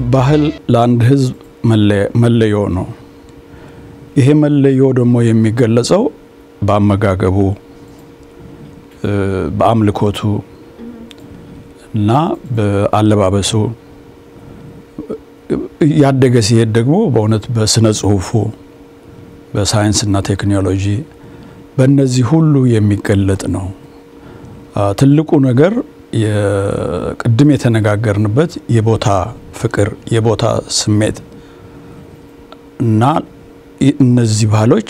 ባህል ለአንድ ሕዝብ መለዮ ነው። ይሄ መለዮ ደግሞ የሚገለጸው በአመጋገቡ፣ በአምልኮቱ እና በአለባበሱ ያደገ ሲሄድ ደግሞ በእውነት በስነ ጽሁፉ፣ በሳይንስና ቴክኖሎጂ በእነዚህ ሁሉ የሚገለጥ ነው። ትልቁ ነገር ቅድም የተነጋገርንበት የቦታ ፍቅር፣ የቦታ ስሜት እና እነዚህ ባህሎች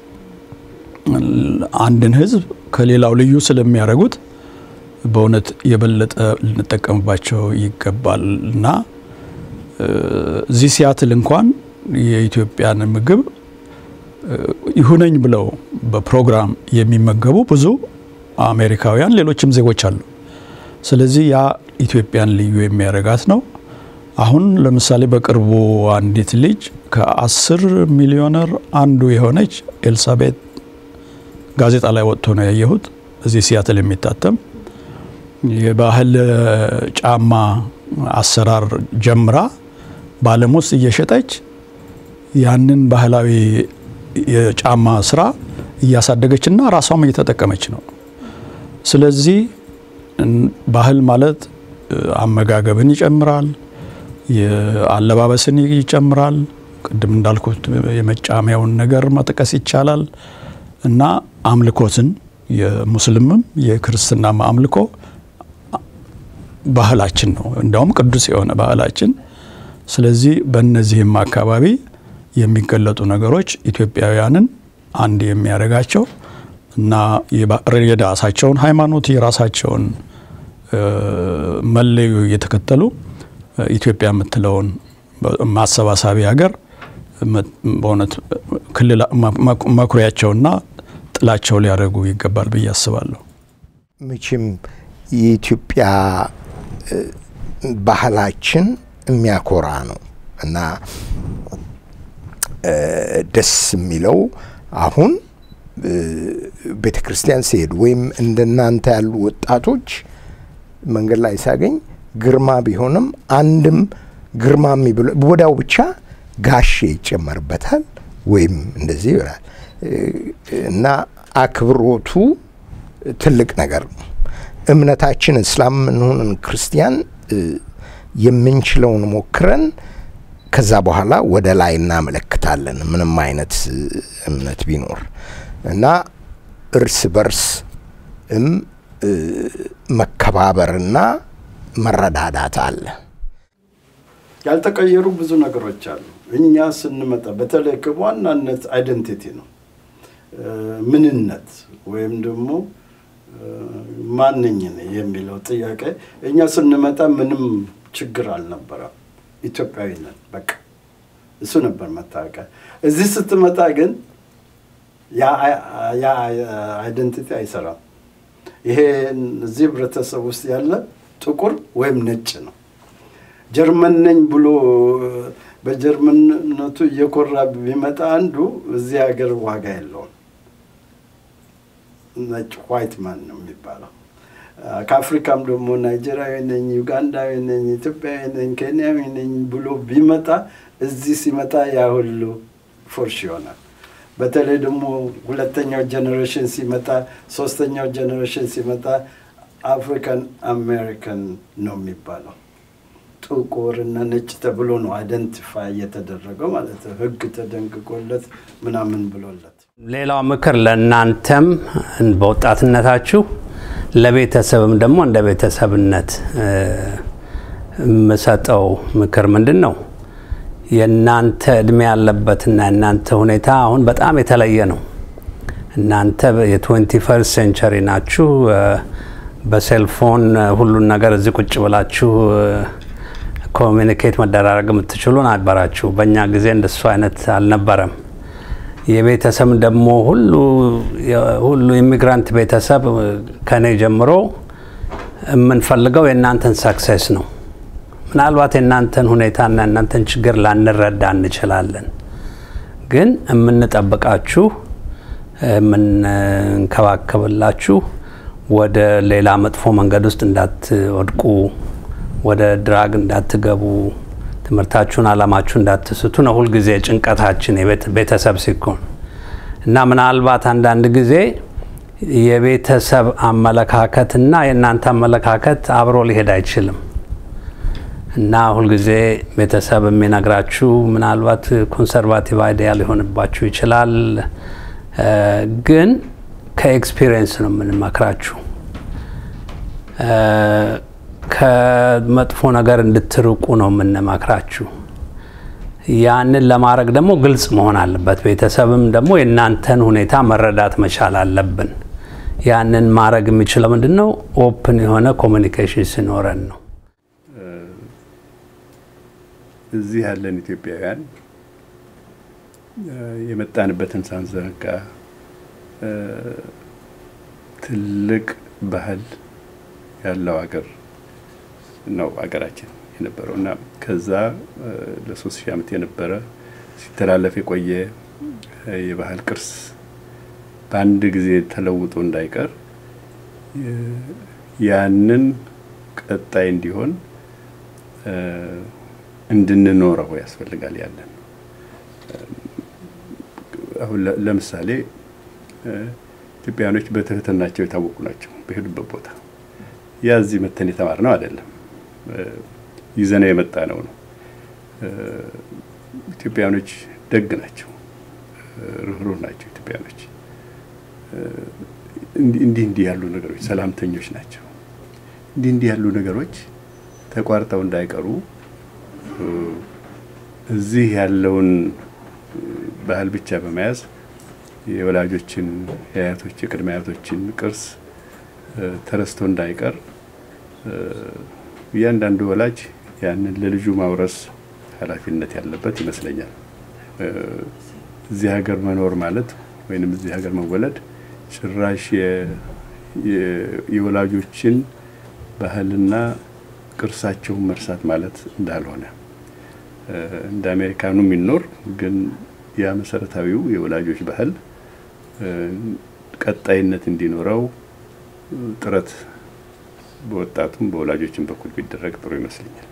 አንድን ህዝብ ከሌላው ልዩ ስለሚያደርጉት በእውነት የበለጠ ልንጠቀምባቸው ይገባል እና እዚህ ሲያትል እንኳን የኢትዮጵያን ምግብ ይሁነኝ ብለው በፕሮግራም የሚመገቡ ብዙ አሜሪካውያን፣ ሌሎችም ዜጎች አሉ። ስለዚህ ያ ኢትዮጵያን ልዩ የሚያደርጋት ነው። አሁን ለምሳሌ በቅርቡ አንዲት ልጅ ከአስር ሚሊዮነር አንዱ የሆነች ኤልሳቤጥ ጋዜጣ ላይ ወጥቶ ነው ያየሁት። እዚህ ሲያትል የሚታተም የባህል ጫማ አሰራር ጀምራ በዓለም ውስጥ እየሸጠች ያንን ባህላዊ የጫማ ስራ እያሳደገችና ራሷም እየተጠቀመች ነው። ስለዚህ ባህል ማለት አመጋገብን ይጨምራል፣ የአለባበስን ይጨምራል። ቅድም እንዳልኩት የመጫሚያውን ነገር መጥቀስ ይቻላል እና አምልኮትን የሙስሊምም የክርስትናም አምልኮ ባህላችን ነው፣ እንዲያውም ቅዱስ የሆነ ባህላችን። ስለዚህ በእነዚህም አካባቢ የሚገለጡ ነገሮች ኢትዮጵያውያንን አንድ የሚያደርጋቸው እና የራሳቸውን ሃይማኖት የራሳቸውን መለዮ እየተከተሉ ኢትዮጵያ የምትለውን ማሰባሳቢ ሀገር በእውነት ክልል መኩሪያቸውና ጥላቸው ሊያደርጉ ይገባል ብዬ አስባለሁ። መቼም የኢትዮጵያ ባህላችን የሚያኮራ ነው እና ደስ የሚለው አሁን ቤተ ክርስቲያን ሲሄድ ወይም እንደናንተ ያሉ ወጣቶች መንገድ ላይ ሳገኝ ግርማ ቢሆንም አንድም ግርማ የሚብለው ወዲያው ብቻ ጋሼ ይጨመርበታል ወይም እንደዚህ ይሆናል እና አክብሮቱ ትልቅ ነገር ነው። እምነታችን እስላም እንሆንን ክርስቲያን የምንችለውን ሞክረን ከዛ በኋላ ወደ ላይ እናመለክታለን። ምንም አይነት እምነት ቢኖር እና እርስ በርስ እም መከባበርና መረዳዳት አለ። ያልተቀየሩ ብዙ ነገሮች አሉ። እኛ ስንመጣ በተለይ ከዋናነት አይደንቲቲ ነው ምንነት ወይም ደግሞ ማንኝ የሚለው ጥያቄ እኛ ስንመጣ ምንም ችግር አልነበረም። ኢትዮጵያዊ ነን በቃ እሱ ነበር መታወቂያ። እዚህ ስትመጣ ግን ያ አይደንቲቲ አይሰራም። ይሄ እዚህ ህብረተሰብ ውስጥ ያለ ጥቁር ወይም ነጭ ነው። ጀርመን ነኝ ብሎ በጀርመንነቱ እየኮራ ቢመጣ አንዱ እዚህ ሀገር ዋጋ የለውም። ነጭ ዋይት ማን ነው የሚባለው። ከአፍሪካም ደግሞ ናይጄሪያዊ ነኝ፣ ዩጋንዳዊ ነኝ፣ ኢትዮጵያዊ ነኝ፣ ኬንያዊ ነኝ ብሎ ቢመጣ እዚህ ሲመጣ ያ ሁሉ ፎርሽ ይሆናል። በተለይ ደግሞ ሁለተኛው ጀኔሬሽን ሲመጣ፣ ሶስተኛው ጀኔሬሽን ሲመጣ አፍሪካን አሜሪካን ነው የሚባለው። ጥቁር እና ነጭ ተብሎ ነው አይደንቲፋይ እየተደረገው ማለት ነው። ህግ ተደንግጎለት ምናምን ብሎለት። ሌላው ምክር ለእናንተም በወጣትነታችሁ ለቤተሰብም ደግሞ እንደ ቤተሰብነት የምሰጠው ምክር ምንድን ነው? የእናንተ እድሜ ያለበትና የእናንተ ሁኔታ አሁን በጣም የተለየ ነው። እናንተ የትዌንቲ ፈርስት ሴንቸሪ ናችሁ። በሴልፎን ሁሉን ነገር እዚህ ቁጭ ብላችሁ ኮሚኒኬት መደራረግ የምትችሉ ነበራችሁ። በእኛ ጊዜ እንደሱ አይነት አልነበረም። የቤተሰብ ደግሞ ሁሉ ሁሉ ኢሚግራንት ቤተሰብ ከኔ ጀምሮ የምንፈልገው የእናንተን ሰክሴስ ነው። ምናልባት የእናንተን ሁኔታና የእናንተን ችግር ላንረዳ እንችላለን፣ ግን የምንጠብቃችሁ የምንንከባከብላችሁ ወደ ሌላ መጥፎ መንገድ ውስጥ እንዳትወድቁ፣ ወደ ድራግ እንዳትገቡ፣ ትምህርታችሁን አላማችሁ እንዳትስቱ ነው ሁልጊዜ ጭንቀታችን ቤተሰብ ሲኮን እና ምናልባት አንዳንድ ጊዜ የቤተሰብ አመለካከትና የእናንተ አመለካከት አብሮ ሊሄድ አይችልም እና ሁልጊዜ ቤተሰብ የሚነግራችሁ ምናልባት ኮንሰርቫቲቭ አይዲያ ሊሆንባችሁ ይችላል። ግን ከኤክስፒሪየንስ ነው የምንመክራችሁ። ከመጥፎ ነገር እንድትርቁ ነው የምንመክራችሁ። ያንን ለማድረግ ደግሞ ግልጽ መሆን አለበት። ቤተሰብም ደግሞ የእናንተን ሁኔታ መረዳት መቻል አለብን። ያንን ማድረግ የሚችለው ምንድን ነው? ኦፕን የሆነ ኮሚኒኬሽን ሲኖረን ነው። እዚህ ያለን ኢትዮጵያውያን የመጣንበትን ሳንዘነጋ ትልቅ ባህል ያለው ሀገር ነው ሀገራችን የነበረው እና ከዛ ለሶስት ሺህ ዓመት የነበረ ሲተላለፍ የቆየ የባህል ቅርስ በአንድ ጊዜ ተለውጦ እንዳይቀር ያንን ቀጣይ እንዲሆን እንድንኖረው ያስፈልጋል። ያለን አሁን ለምሳሌ ኢትዮጵያውያኖች በትህትናቸው የታወቁ ናቸው። በሄዱበት ቦታ ያ እዚህ መተን የተማር ነው አይደለም፣ ይዘነው የመጣ ነው ነው። ኢትዮጵያውያኖች ደግ ናቸው፣ ርኅሩህ ናቸው። ኢትዮጵያውያኖች እንዲህ እንዲህ ያሉ ነገሮች ሰላምተኞች ናቸው። እንዲህ እንዲህ ያሉ ነገሮች ተቋርጠው እንዳይቀሩ እዚህ ያለውን ባህል ብቻ በመያዝ የወላጆችን የአያቶች የቅድመ አያቶችን ቅርስ ተረስቶ እንዳይቀር እያንዳንዱ ወላጅ ያንን ለልጁ ማውረስ ኃላፊነት ያለበት ይመስለኛል። እዚህ ሀገር መኖር ማለት ወይንም እዚህ ሀገር መወለድ ጭራሽ የወላጆችን ባህልና ቅርሳቸውን መርሳት ማለት እንዳልሆነ እንደ አሜሪካኑ የሚኖር ግን ያ መሰረታዊው የወላጆች ባህል ቀጣይነት እንዲኖረው ጥረት በወጣቱም በወላጆችም በኩል ቢደረግ ጥሩ ይመስለኛል።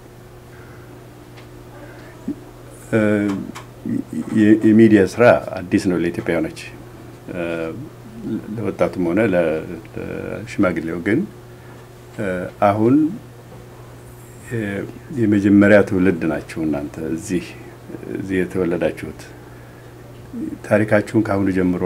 የሚዲያ ስራ አዲስ ነው ለኢትዮጵያውያኖች፣ ለወጣቱም ሆነ ለሽማግሌው። ግን አሁን የመጀመሪያ ትውልድ ናችሁ እናንተ እዚህ እዚህ የተወለዳችሁት። ታሪካችሁን ከአሁኑ ጀምሮ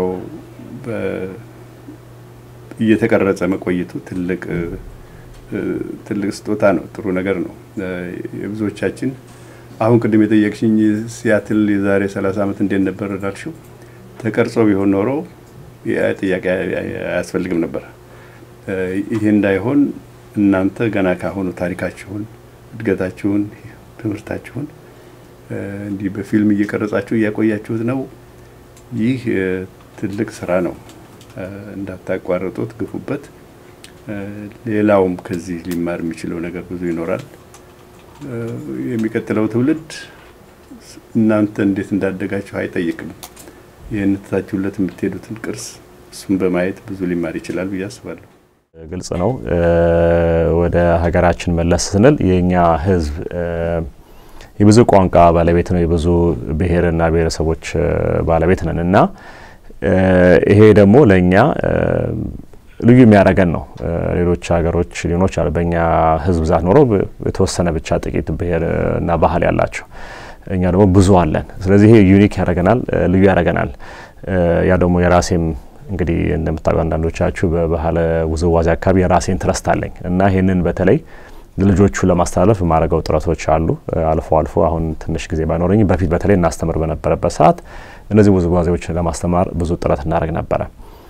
እየተቀረጸ መቆየቱ ትልቅ ትልቅ ስጦታ ነው። ጥሩ ነገር ነው። የብዙዎቻችን አሁን ቅድም የጠየቅሽኝ ሲያትል የዛሬ ሰላሳ ዓመት እንዴት ነበር ላልሽው ተቀርጾ ቢሆን ኖሮ ጥያቄ አያስፈልግም ነበር። ይሄ እንዳይሆን እናንተ ገና ካሁኑ ታሪካችሁን፣ እድገታችሁን፣ ትምህርታችሁን እንዲህ በፊልም እየቀረጻችሁ እያቆያችሁት ነው። ይህ ትልቅ ስራ ነው። እንዳታቋርጡት፣ ግፉበት። ሌላውም ከዚህ ሊማር የሚችለው ነገር ብዙ ይኖራል። የሚቀጥለው ትውልድ እናንተ እንዴት እንዳደጋችሁ አይጠይቅም። ይህን ትታችሁለት የምትሄዱትን ቅርስ እሱም በማየት ብዙ ሊማር ይችላል ብዬ አስባለሁ። ግልጽ ነው። ወደ ሀገራችን መለስ ስንል የእኛ ሕዝብ የብዙ ቋንቋ ባለቤት ነው። የብዙ ብሔርና ብሔረሰቦች ባለቤት ነን እና ይሄ ደግሞ ለእኛ ልዩ የሚያደርገን ነው። ሌሎች ሀገሮች ሊኖች አሉ በእኛ ህዝብ ብዛት ኖሮ የተወሰነ ብቻ ጥቂት ብሔር እና ባህል ያላቸው፣ እኛ ደግሞ ብዙ አለን። ስለዚህ ይሄ ዩኒክ ያደርገናል፣ ልዩ ያደርገናል። ያ ደግሞ የራሴም እንግዲህ እንደምታውቁ አንዳንዶቻችሁ በባህል ውዝዋዜ አካባቢ የራሴ ኢንትረስት አለኝ እና ይህንን በተለይ ልጆቹ ለማስተላለፍ የማደርገው ጥረቶች አሉ። አልፎ አልፎ አሁን ትንሽ ጊዜ ባይኖረኝ በፊት በተለይ እናስተምር በነበረበት ሰዓት እነዚህ ውዝዋዜዎች ለማስተማር ብዙ ጥረት እናደርግ ነበረ።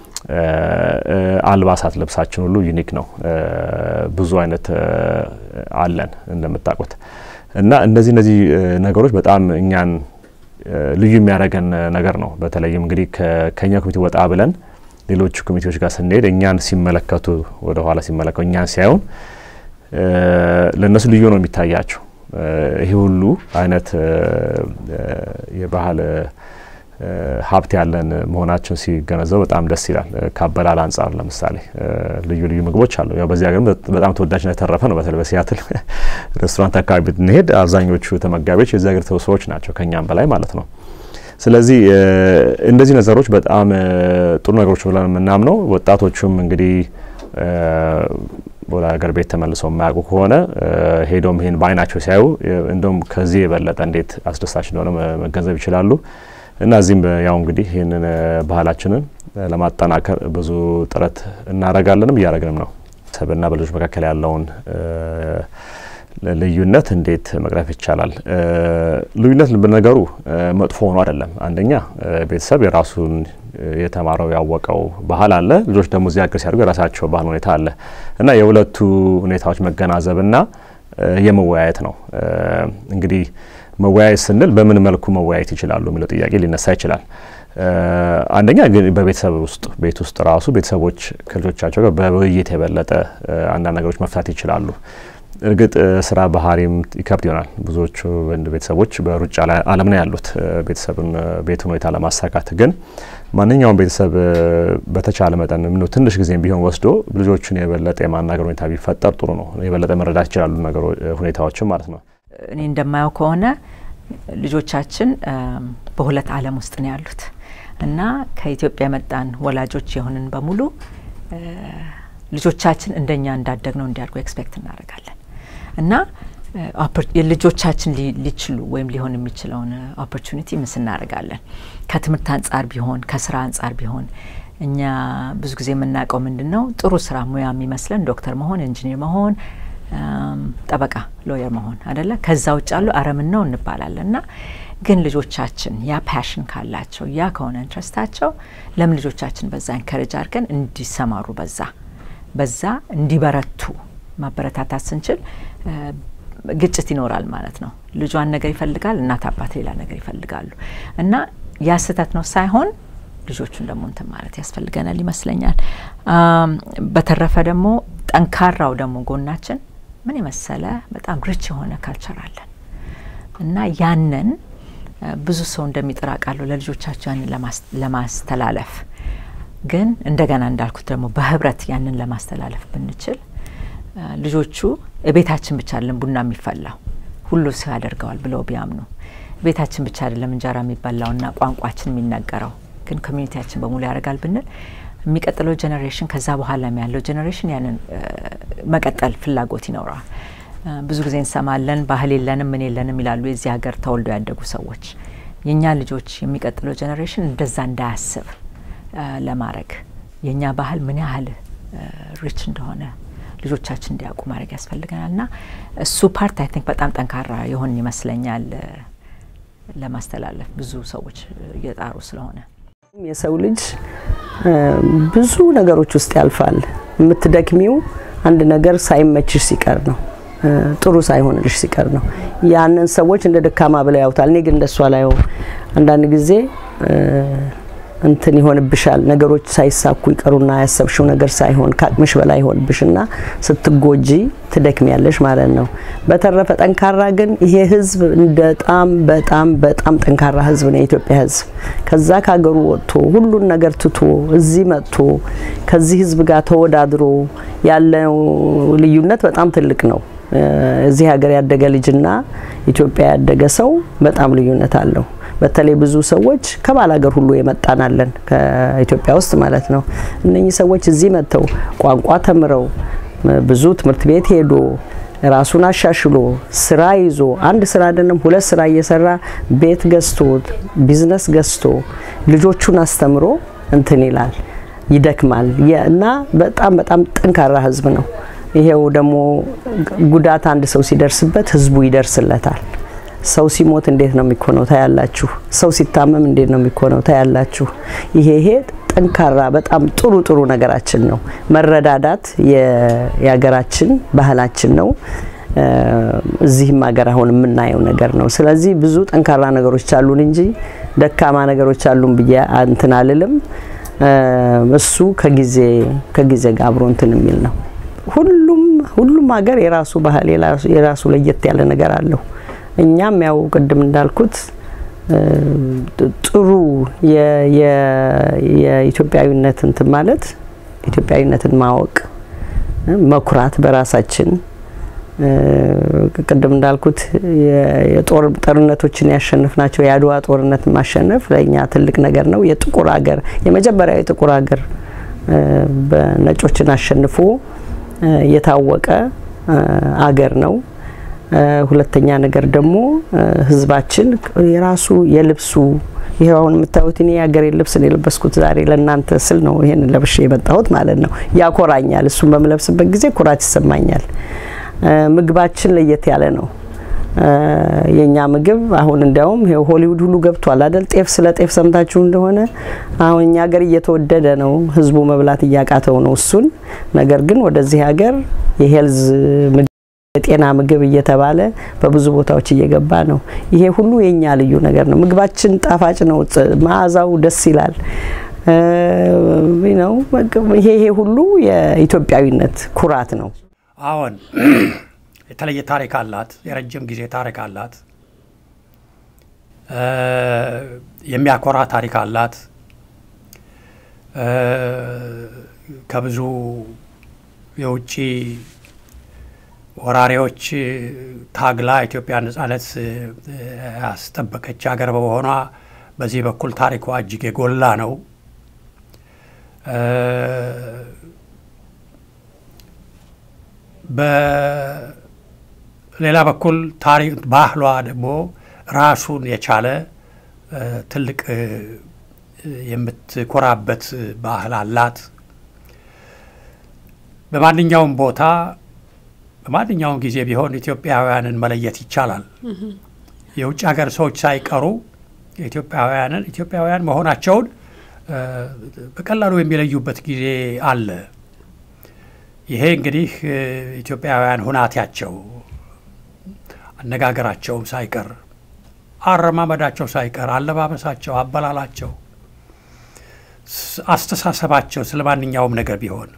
አልባሳት ልብሳችን ሁሉ ዩኒክ ነው። ብዙ አይነት አለን እንደምታውቁት እና እነዚህ እነዚህ ነገሮች በጣም እኛን ልዩ የሚያደርገን ነገር ነው። በተለይም እንግዲህ ከኛ ኮሚቴ ወጣ ብለን ሌሎች ኮሚቴዎች ጋር ስንሄድ እኛን ሲመለከቱ ወደ ኋላ ሲመለከቱ እኛን ሲያዩን ለእነሱ ልዩ ነው የሚታያቸው። ይሄ ሁሉ አይነት የባህል ሀብት ያለን መሆናችን ሲገነዘቡ በጣም ደስ ይላል። ከአበላል አንጻር ለምሳሌ ልዩ ልዩ ምግቦች አሉ። ያው በዚህ ሀገርም በጣም ተወዳጅነት የተረፈ ነው። በተለይ በሲያትል ሬስቶራንት አካባቢ ብንሄድ አብዛኞቹ ተመጋቢዎች የዚህ ሀገር ሰዎች ናቸው ከኛም በላይ ማለት ነው። ስለዚህ እንደዚህ ነገሮች በጣም ጥሩ ነገሮች ብለን የምናምነው ወጣቶቹም እንግዲህ ወደ ሀገር ቤት ተመልሰው የማያውቁ ከሆነ ሄዶም ይህን በአይናቸው ሲያዩ እንደውም ከዚህ የበለጠ እንዴት አስደሳች እንደሆነ መገንዘብ ይችላሉ። እና እዚህም ያው እንግዲህ ይህንን ባህላችንን ለማጠናከር ብዙ ጥረት እናደርጋለንም እያደረግንም ነው። ሰብና በልጆች መካከል ያለውን ልዩነት እንዴት መቅረፍ ይቻላል? ልዩነት በነገሩ መጥፎ ሆኖ አይደለም። አንደኛ ቤተሰብ የራሱን የተማረው ያወቀው ባህል አለ። ልጆች ደግሞ እዚህ ሀገር ሲያድጉ የራሳቸው ባህል ሁኔታ አለ እና የሁለቱ ሁኔታዎች መገናዘብና የመወያየት ነው። እንግዲህ መወያየት ስንል በምን መልኩ መወያየት ይችላሉ የሚለው ጥያቄ ሊነሳ ይችላል። አንደኛ ግን በቤተሰብ ውስጥ ቤት ውስጥ ራሱ ቤተሰቦች ከልጆቻቸው ጋር በውይይት የበለጠ አንዳንድ ነገሮች መፍታት ይችላሉ። እርግጥ ስራ ባህሪም ይከብድ ይሆናል። ብዙዎቹ ቤተሰቦች በሩጫ ላይ ዓለም ነው ያሉት ቤተሰብን ቤት ሁኔታ ለማሳካት ግን ማንኛውም ቤተሰብ በተቻለ መጠን ምነው ትንሽ ጊዜም ቢሆን ወስዶ ልጆቹን የበለጠ የማናገር ሁኔታ ቢፈጠር ጥሩ ነው። የበለጠ መረዳት ይችላሉ ሁኔታዎችም ማለት ነው። እኔ እንደማየው ከሆነ ልጆቻችን በሁለት ዓለም ውስጥ ነው ያሉት እና ከኢትዮጵያ የመጣን ወላጆች የሆንን በሙሉ ልጆቻችን እንደኛ እንዳደግ ነው እንዲያድጉ ኤክስፔክት እናደርጋለን እና ልጆቻችን ሊችሉ ወይም ሊሆን የሚችለውን ኦፖርቹኒቲ ምስ እናደርጋለን። ከትምህርት አንጻር ቢሆን ከስራ አንጻር ቢሆን እኛ ብዙ ጊዜ የምናውቀው ምንድን ነው ጥሩ ስራ ሙያ የሚመስለን ዶክተር መሆን፣ ኢንጂኒር መሆን፣ ጠበቃ ሎየር መሆን አደለ። ከዛ ውጭ ያሉ አረምን ነው እንባላለን እና ግን ልጆቻችን ያ ፓሽን ካላቸው ያ ከሆነ ኢንትረስታቸው ለምን ልጆቻችን በዛ ኢንከሬጅ አድርገን እንዲሰማሩ በዛ በዛ እንዲበረቱ ማበረታታት ስንችል ግጭት ይኖራል ማለት ነው። ልጇን ነገር ይፈልጋል፣ እናት አባት ሌላ ነገር ይፈልጋሉ እና ያ ስህተት ነው ሳይሆን ልጆቹን ደግሞ እንትን ማለት ያስፈልገናል ይመስለኛል። በተረፈ ደግሞ ጠንካራው ደግሞ ጎናችን ምን የመሰለ በጣም ሪች የሆነ ካልቸር አለን እና ያንን ብዙ ሰው እንደሚጥር አውቃለሁ ለልጆቻቸው ያንን ለማስተላለፍ ግን እንደገና እንዳልኩት ደግሞ በህብረት ያንን ለማስተላለፍ ብንችል ልጆቹ ቤታችን ብቻ አይደለም ቡና የሚፈላው ሁሉ ሰው ያደርገዋል ብለው ቢያምኑ ቤታችን ብቻ አይደለም እንጀራ የሚበላውና ቋንቋችን የሚነገረው ግን ኮሚኒቲያችን በሙሉ ያደርጋል ብንል የሚቀጥለው ጄኔሬሽን ከዛ በኋላ ያለው ጄኔሬሽን ያንን መቀጠል ፍላጎት ይኖረዋል። ብዙ ጊዜ እንሰማለን ባህል የለንም ምን የለንም ይላሉ የዚህ ሀገር ተወልደው ያደጉ ሰዎች። የእኛ ልጆች የሚቀጥለው ጄኔሬሽን እንደዛ እንዳያስብ ለማድረግ የእኛ ባህል ምን ያህል ሪች እንደሆነ ልጆቻችን እንዲያውቁ ማድረግ ያስፈልገናል እና እሱ ፓርት አይ ቲንክ በጣም ጠንካራ የሆን ይመስለኛል ለማስተላለፍ ብዙ ሰዎች እየጣሩ ስለሆነ የሰው ልጅ ብዙ ነገሮች ውስጥ ያልፋል። የምትደክሚው አንድ ነገር ሳይመችሽ ሲቀር ነው፣ ጥሩ ሳይሆንልሽ ሲቀር ነው። ያንን ሰዎች እንደ ደካማ ብለው ያውታል። እኔ ግን እንደሷ ላየው አንዳንድ ጊዜ እንትን ይሆንብሻል። ነገሮች ሳይሳኩ ይቀሩና ያሰብሽው ነገር ሳይሆን ከአቅምሽ በላይ ይሆንብሽና ስትጎጂ ትደክሚያለሽ ማለት ነው። በተረፈ ጠንካራ ግን ይሄ ህዝብ በጣም በጣም በጣም ጠንካራ ህዝብ ነው የኢትዮጵያ ህዝብ። ከዛ ከሀገሩ ወጥቶ ሁሉን ነገር ትቶ እዚህ መጥቶ ከዚህ ህዝብ ጋር ተወዳድሮ ያለው ልዩነት በጣም ትልቅ ነው። እዚህ ሀገር ያደገ ልጅና ኢትዮጵያ ያደገ ሰው በጣም ልዩነት አለው። በተለይ ብዙ ሰዎች ከባል ሀገር ሁሉ የመጣናለን ከኢትዮጵያ ውስጥ ማለት ነው። እነኚህ ሰዎች እዚህ መጥተው ቋንቋ ተምረው ብዙ ትምህርት ቤት ሄዶ ራሱን አሻሽሎ ስራ ይዞ አንድ ስራ አይደለም ሁለት ስራ እየሰራ ቤት ገዝቶ ቢዝነስ ገዝቶ ልጆቹን አስተምሮ እንትን ይላል ይደክማል እና በጣም በጣም ጠንካራ ህዝብ ነው። ይሄው ደግሞ ጉዳት አንድ ሰው ሲደርስበት ህዝቡ ይደርስለታል። ሰው ሲሞት እንዴት ነው የሚኮነው ታያላችሁ። ሰው ሲታመም እንዴት ነው የሚኮነው ታያላችሁ። ይሄ ይሄ ጠንካራ በጣም ጥሩ ጥሩ ነገራችን ነው። መረዳዳት የሀገራችን ባህላችን ነው። እዚህም ሀገር አሁን የምናየው ነገር ነው። ስለዚህ ብዙ ጠንካራ ነገሮች አሉን እንጂ ደካማ ነገሮች አሉን ብዬ እንትን አልልም። እሱ ከጊዜ ከጊዜ ጋር አብሮ እንትን የሚል ነው። ሁሉም ሁሉም ሀገር የራሱ ባህል የራሱ ለየት ያለ ነገር አለው። እኛም ያው ቅድም እንዳልኩት ጥሩ የኢትዮጵያዊነት እንትን ማለት ኢትዮጵያዊነትን ማወቅ መኩራት በራሳችን ቅድም እንዳልኩት የጦር ጦርነቶችን ያሸንፍናቸው የአድዋ ጦርነት ማሸነፍ ለእኛ ትልቅ ነገር ነው። የጥቁር ሀገር የመጀመሪያው የጥቁር ሀገር በነጮችን አሸንፎ የታወቀ አገር ነው። ሁለተኛ ነገር ደግሞ ህዝባችን የራሱ የልብሱ ይሄ አሁን የምታዩት እኔ የሀገሬን ልብስ ነው የለበስኩት ዛሬ ለእናንተ ስል ነው ይሄን ለብሼ የመጣሁት ማለት ነው። ያኮራኛል። እሱን በምለብስበት ጊዜ ኩራት ይሰማኛል። ምግባችን ለየት ያለ ነው። የኛ ምግብ አሁን እንዲያውም ሆሊውድ ሁሉ ገብቷል አይደል? ጤፍ ስለ ጤፍ ሰምታችሁ እንደሆነ አሁን እኛ ሀገር እየተወደደ ነው፣ ህዝቡ መብላት እያቃተው ነው እሱን። ነገር ግን ወደዚህ ሀገር የሄልዝ የጤና ምግብ እየተባለ በብዙ ቦታዎች እየገባ ነው። ይሄ ሁሉ የኛ ልዩ ነገር ነው። ምግባችን ጣፋጭ ነው፣ መዓዛው ደስ ይላል። ነው ይሄ ይሄ ሁሉ የኢትዮጵያዊነት ኩራት ነው። አዎን የተለየ ታሪክ አላት። የረጅም ጊዜ ታሪክ አላት። የሚያኮራ ታሪክ አላት። ከብዙ የውጭ ወራሪዎች ታግላ ኢትዮጵያ ነጻነት ያስጠበቀች ሀገር በመሆኗ በዚህ በኩል ታሪኳ እጅግ የጎላ ነው። በሌላ በኩል ታሪክ ባህሏ ደግሞ ራሱን የቻለ ትልቅ የምትኮራበት ባህል አላት። በማንኛውም ቦታ በማንኛውም ጊዜ ቢሆን ኢትዮጵያውያንን መለየት ይቻላል። የውጭ ሀገር ሰዎች ሳይቀሩ ኢትዮጵያውያንን ኢትዮጵያውያን መሆናቸውን በቀላሉ የሚለዩበት ጊዜ አለ። ይሄ እንግዲህ ኢትዮጵያውያን ሁናቴያቸው፣ አነጋገራቸውም ሳይቀር፣ አረማመዳቸው ሳይቀር፣ አለባበሳቸው፣ አበላላቸው፣ አስተሳሰባቸው ስለ ማንኛውም ነገር ቢሆን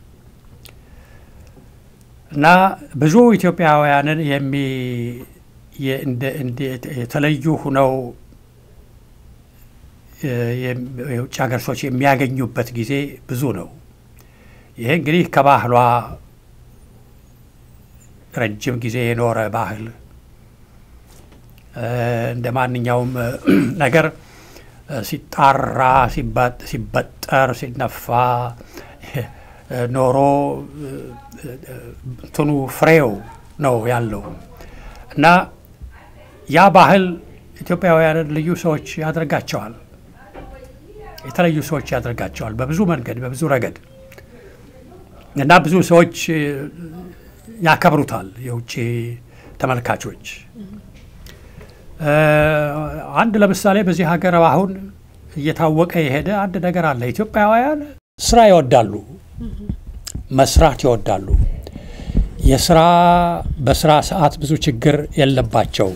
እና ብዙ ኢትዮጵያውያንን የሚ የተለዩ ሁነው የውጭ ሀገር ሰዎች የሚያገኙበት ጊዜ ብዙ ነው። ይሄ እንግዲህ ከባህሏ ረጅም ጊዜ የኖረ ባህል እንደ ማንኛውም ነገር ሲጣራ፣ ሲበጠር፣ ሲነፋ ኖሮ እንትኑ ፍሬው ነው ያለው እና ያ ባህል ኢትዮጵያውያንን ልዩ ሰዎች ያደርጋቸዋል። የተለዩ ሰዎች ያደርጋቸዋል በብዙ መንገድ በብዙ ረገድ እና ብዙ ሰዎች ያከብሩታል። የውጭ ተመልካቾች አንድ ለምሳሌ በዚህ ሀገር አሁን እየታወቀ የሄደ አንድ ነገር አለ። ኢትዮጵያውያን ስራ ይወዳሉ፣ መስራት ይወዳሉ። የስራ በስራ ሰዓት ብዙ ችግር የለባቸውም።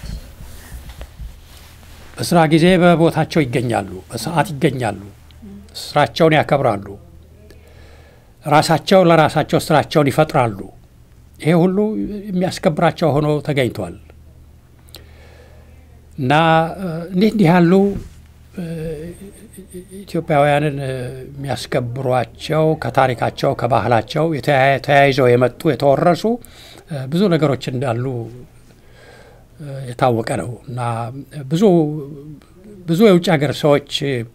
በስራ ጊዜ በቦታቸው ይገኛሉ፣ በሰዓት ይገኛሉ፣ ስራቸውን ያከብራሉ፣ ራሳቸው ለራሳቸው ስራቸውን ይፈጥራሉ። ይሄ ሁሉ የሚያስከብራቸው ሆኖ ተገኝቷል እና እንዲህ እንዲህ ያሉ ኢትዮጵያውያንን የሚያስከብሯቸው ከታሪካቸው ከባህላቸው ተያይዘው የመጡ የተወረሱ ብዙ ነገሮች እንዳሉ የታወቀ ነው እና ብዙ ብዙ የውጭ ሀገር ሰዎች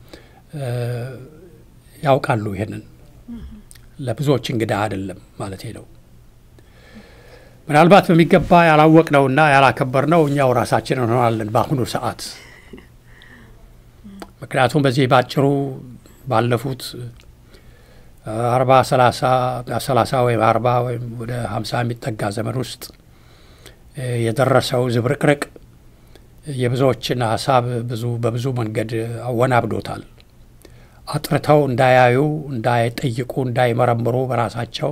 ያውቃሉ። ይሄንን ለብዙዎች እንግዳ አይደለም ማለት ነው። ምናልባት በሚገባ ያላወቅነውና ያላከበርነው እኛው ራሳችን እንሆናለን በአሁኑ ሰዓት። ምክንያቱም በዚህ ባጭሩ ባለፉት አርባ ሰላሳ ሰላሳ ወይም አርባ ወይም ወደ ሀምሳ የሚጠጋ ዘመን ውስጥ የደረሰው ዝብርቅርቅ የብዙዎችን ሀሳብ ብዙ በብዙ መንገድ አወናብዶታል። አጥርተው እንዳያዩ፣ እንዳይጠይቁ፣ እንዳይመረምሩ በራሳቸው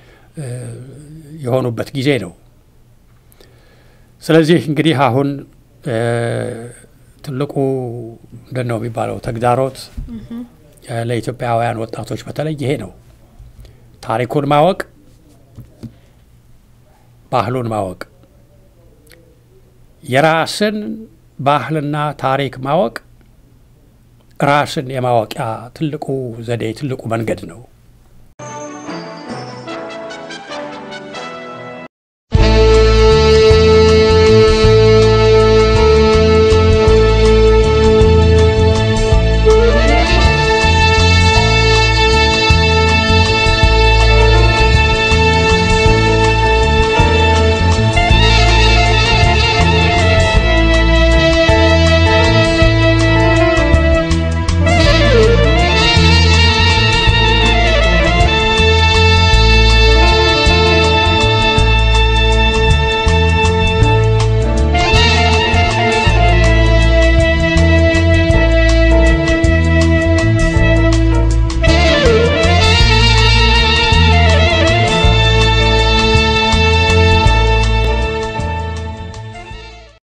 የሆኑበት ጊዜ ነው። ስለዚህ እንግዲህ አሁን ትልቁ ምንድን ነው የሚባለው ተግዳሮት ለኢትዮጵያውያን ወጣቶች በተለይ ይሄ ነው። ታሪኩን ማወቅ፣ ባህሉን ማወቅ፣ የራስን ባህልና ታሪክ ማወቅ ራስን የማወቂያ ትልቁ ዘዴ ትልቁ መንገድ ነው።